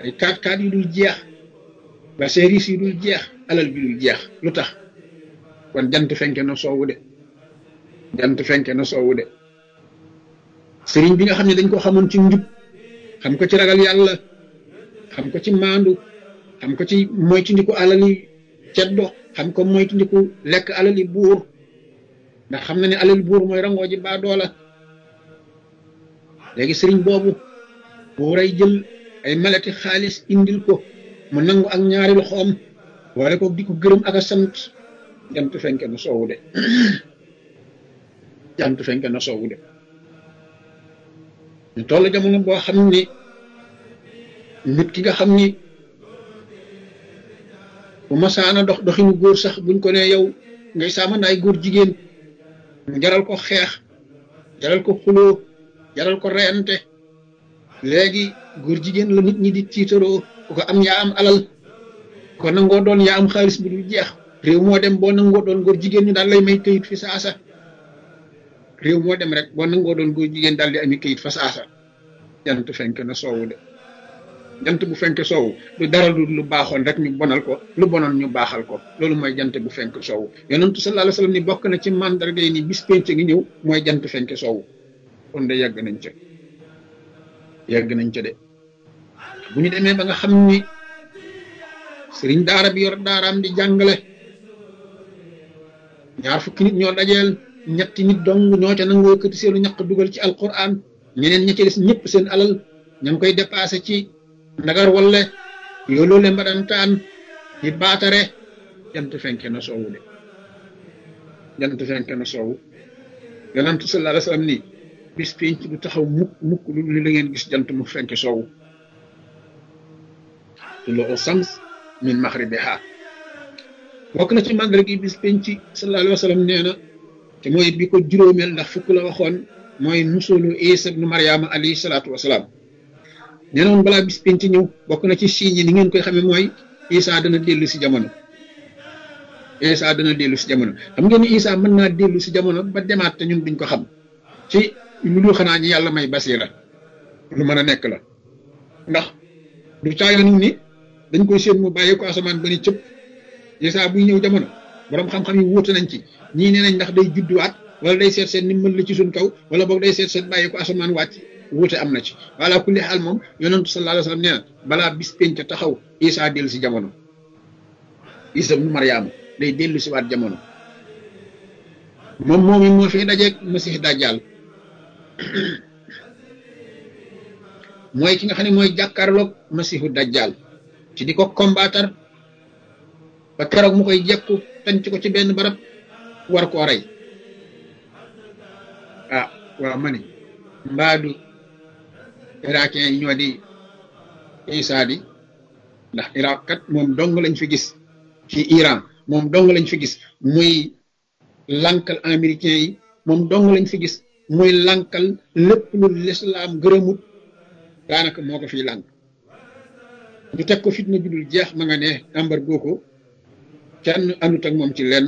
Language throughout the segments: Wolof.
ay kaat kaat yu dul jeex ba service yu dul jeex alal bi dul jeex lu tax kon jant fenke na soowu de jant fenke na soowu de sëriñ bi nga xam ne dañ ko xamoon ci njub xam ko ci ragal yàlla xam ko ci maandu xam ko ci moytandiku alali ceddo xam ko moytandiku lekk alali buur ndax xam na ne alali buur mooy rangoo ji baa doola léegi sëriñ boobu buuray jël ay malati xaalis indil ko mu nangu ak ñaari loxoom wala ko di ko gërëm ak a sant jant fenke na soowu de jant fenke na soowu de ñu toll jamono boo xam ni nit ki nga xam ni bu masaana dox doxinu góor sax buñ ko ne yow ngay saamandaay góor jigéen mu jaral ko xeex jaral ko xuloo jaral ko reyante léegi góor jigéen la nit ñi di tiitaroo ku ko am yaa am alal ko nangoo doon yaa am xaalis bu dul jeex réew moo dem boo nangoo doon góor jigéen ñu daal lay may këyit fi saasa réew moo dem rek boo nangoo doon góor jigéen daal di ami këyit fa saasa jant fenk na soowu de jant bu fenk soowu du dara du lu baaxoon rek ñu bonal ko lu bonoon ñu baaxal ko loolu mooy jant bu fenk soowu yonentu sallallahu alayhi wasallam ni bokk na ci mandarga yi ni bis penc ngi ñëw mooy jant fenk soowu kon de yàgg nañ ca yàgg nañ ca de bu ñu demee ba nga xam ni sëriñ daara bi yor daaraam di jàngale ñaar fukki nit ñoo dajeel ñetti nit dong ñoo ca nangoo këti seenu ñaq dugal ci alquran ñeneen ña ca des ñëpp seen alal ña ngi koy dépassé ci ndagar walle yooloo le mbadantaan di baatare jant fenke na soowu de jant fenke na soowu yonent sallallahu alayhi wasallam ni bis penc du taxaw mukk mukk lu la ngeen gis jant mu fenke soowu tuluu shams min maghribiha bokk na ci màndarga gi bis penc sallallahu alayhi wasallam nee na te mooy bi ko juróomeel ndax fukk la waxoon mooy nusulu isa ibnu mariama alayhi salaatu wasalaam nee na woon balaa bis penc ñëw bokk na ci signe yi ni ngeen koy xamee mooy isa dana dellu si jamono isa dana dellu si jamono xam ngeen ni isa mën naa dellu si jamono ba demaat te ñun duñ ko xam ci lu dul xanaa ñi yàlla may basira lu mën a nekk la ndax du caayoon ni dañ koy séen mu bàyyi ko asamaan ba ni cëpp isa buy ñëw jamono borom xam-xam yi wuute nañ ci ñii nee nañ ndax day judduwaat wala day seet seen ni mën la ci suñ kaw wala boog day seet seen bàyyi ko asamaan wàcc wuute am na ci wala kulli xaal moom yonentu sallallahu alayhi wasallam nee na balaa bis penc taxaw isa dellu si jamono isa mu mariama day dellu si waat jamono moom moomi moo fi dajeeg masih dajjal mooy ki nga xam ne mooy jàkkaarloog masihu dajjal ci di ko combattre ba keroog mu koy jekku tanc ko ci benn barab war koo rey ah waaw ma ni mbaadu irakien yi ñoo di isa di ndax iraq kat moom dong lañ fi gis ci iran moom dong lañ fi gis muy lankal américain yi moom dong lañ fi gis muy lankal lépp lu lislaam gërëmut daanaka moo ko fiy lànk ñu teg ko fitna judul jeex ma nga ne embargo ko kenn andut ak moom ci lenn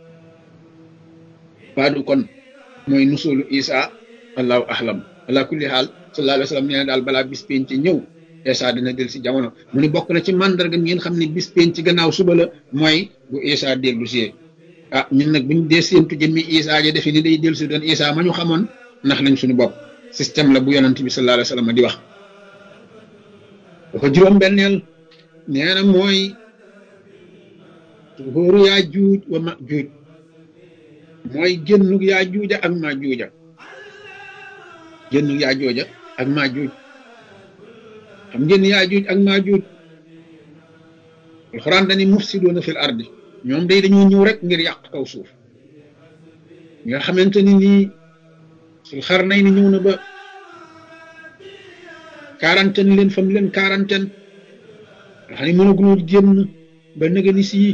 baadu kon mooy nusulu isa allahu ahlam ala kulli xaal sallallahu alayhi wa sallam nee na daal balaa bis penc ñëw isa dina del si jamono mu ne bokk na ci mandarga ngeen xam ne bis penc ci gannaaw suba la mooy bu isa dellu si ah ñun nag buñ dee séentu jëmmi isa ja defe ni day dellu si doon isa ma ñu xamoon ndax lañ suñu bopp système la bu yonent bi sallallahu alayhi wa sallam di wax dafa juróom benneel nee na mooy tuxóoru yaa juuj wa ma juuj mooy génnug yaa juuja ak maa juuja génnug yaa jooja ak maa juuj xam ngeen yaa juuj ak maa juuj alxuraan dani mufsiduuna fil ardi ñoom day dañoo ñëw rek ngir yàq kaw suuf nga xamante ni nii sul xar nay ni ñëw na ba quarantaine leen fam leen quarantaine nga xam ne mënaguñoo génn ba nëga ni sii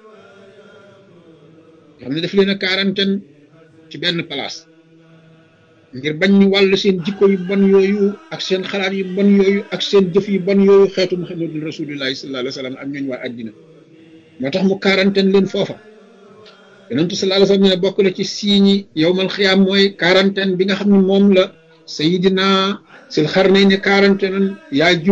xam ne daf leen a quarantaine ci benn place ngir bañ ñu wàll seen jikko yu bon yooyu ak seen xalaat yu bon yooyu ak seen jëf yu bon yooyu xeetu muhammadul rasulillahi sallallahu alayhi wa sallam ak ñooñ waa àddina moo tax mu quarantaine leen foofa yonentu sallallahu alayhi wa sallam ne bokk na ci siiñi yowmal xiyaam mooy quarantaine bi nga xam ne moom la sayidina sil xar nay ne quarantaine yaa